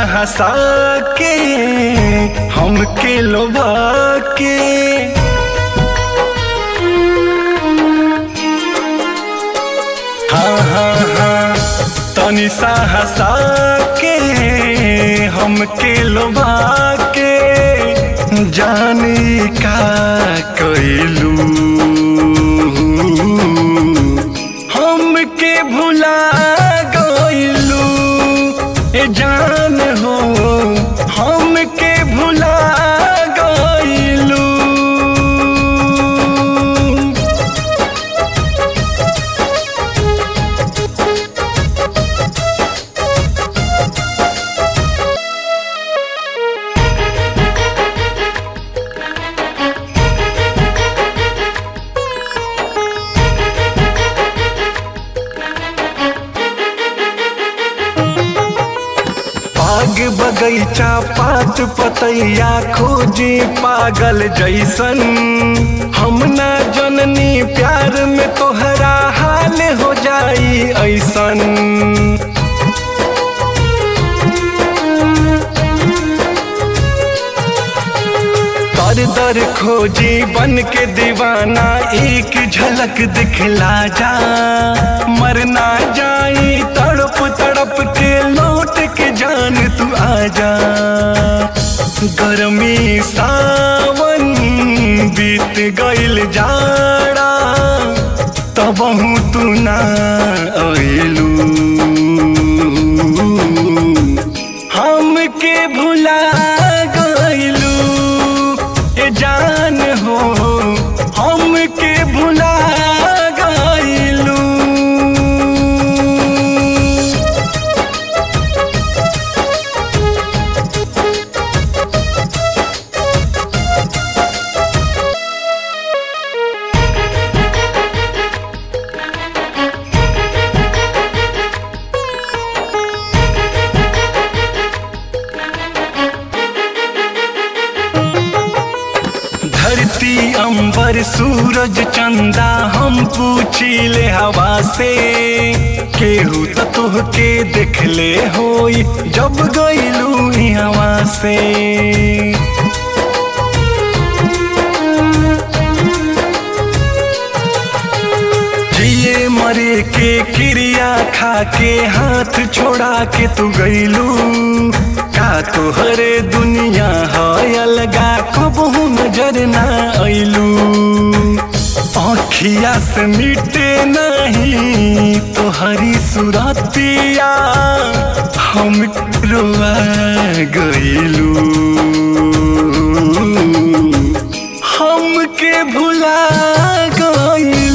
हंसा के हमके लोभा के हाँ हाँ हाँ तनी सा हंसा के हमके लोभा के जानी का कैलू हमके भुला गइलू ए जान हो हमके भुला गइलू बाग बगैचा पात पतैया खोजी पागल जैसन हम ना जननी प्यार में तोहरा हाल हो जाई ऐसन दर दर खोजी बन के दीवाना एक झलक दिखला जा मरना जाई तड़प तड़प के लौट के जान तू आजा गर्मी सावन बीत गइल जाड़ा तब तू ना अइलू हमके भुला गइलू ए जान हो हमके भुला गइलू धरती अंबर सूरज चंदा हम पूछिले हवा से केहू तो तोहके देखले होई जब गइलू हवा से जिए मरे के क्रिया खा के हाथ छोड़ा के तू गइलू का तोहरे दुनिया है अलगा कबहू नजर ना अइलू आँखिया से मिटे नहीं तोहरी सुरतिया हम रोआ गइलू हमके भुला गइलू